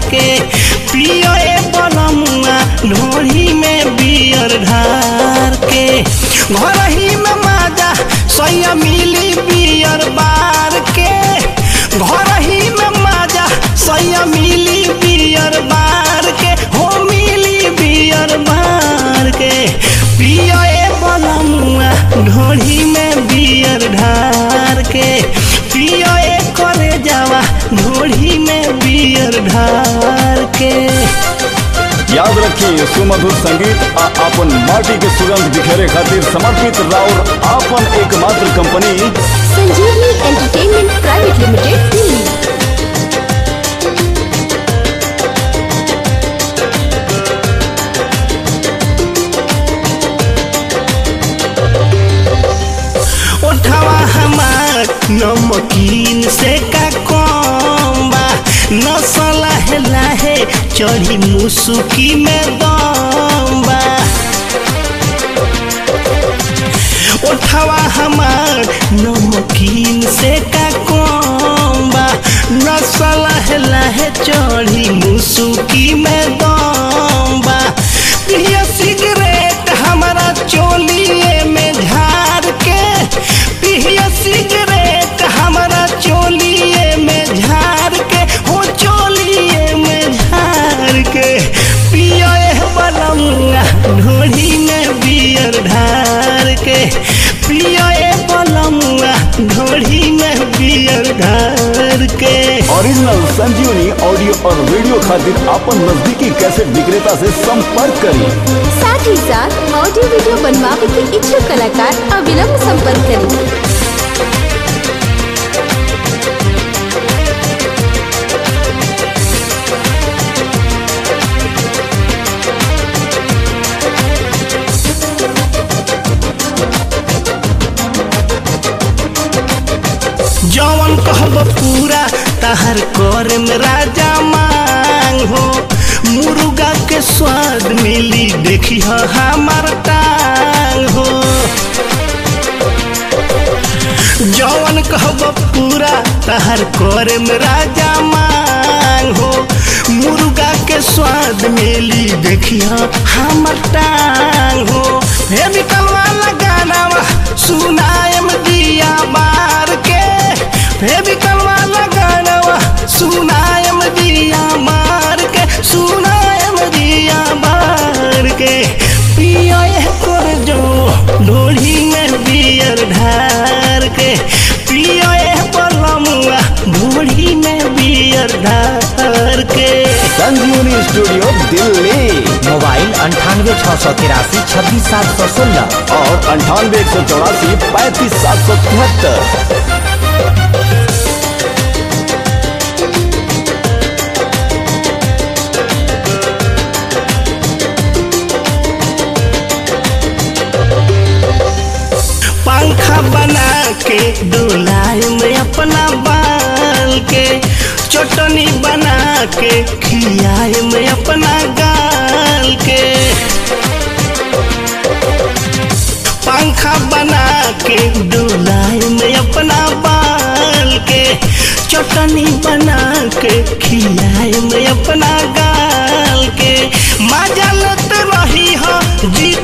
के पियो ए बलमुआ ढोरी में बियर ढार के घर ही में माजा सैया मिली बियर बार के घर ही में माजा सैया मिली बियर बार के हो मिली बियर बार के पियो ए बलमुआ ढोरी में बियर ढार के पियो ए करे जावा ढोरी में बियर ढार के याद रखिए सुमधुर संगीत आ अपन माटी के सुगंध बिखेरे खातिर समर्पित राउर आपन एकमात्र कंपनी संजीवनी एंटरटेनमेंट प्राइवेट लिमिटेड दिल्ली उठावा हमार नमकीन से का कम बा नसल लाहे लाहे चढ़ी मुसुकी में दम बा उठावा हमार नमकीन से का कम बा नसल लाहे लाहे चढ़ी मुसुकी में दम बा पिया सिगरेट हमारा चोलिए में झार के पिया सिगरेट हमारा चोलिए में झार के हो चोलिए में झार के पिया बलमुआ ढोली में बियर ढार के पिया बलमुआ ढोली में बियर ढार के ओरिजिनल संजीवनी ऑडियो और वीडियो खातिर आपन नजदीकी कैसेट विक्रेता से संपर्क करें साथ ही साथ ऑडियो वीडियो बनवावे के इच्छुक कलाकार अविलंब संपर्क करें जवन कहब पूरा तहर कर में राजा मांग हो मुर्गा के स्वाद मिली देखी ह हमार टांग हो जवन कहब पूरा तहर कर में राजा मांग हो मुर्गा के स्वाद मिली देखी ह हमार टांग हो हे बिकलवा लगाना सुनायम दिया मार के हे बिकलवा लगाना सुनायम दिया मार के सुनायम दिया मार के पिया कर जो ढोली में बियर ढार के पिया बलमुआ ढोली में बियर ढार के संजीवनी स्टूडियो दिल्ली मोबाइल अंठानवे छः सौ तिरासी छब्बीस सात सौ सोलह और अंठानवे एक सौ चौरासी पैंतीस सात सौ तिहत्तर पंखा बना के डोलाए में अपना बाल के चटनी बना के खियाए में अपना गाल के पंखा बना के डोलाए में अपना बाल के चटनी बना के खियाए में अपना गाल के मजा लत रही हो जी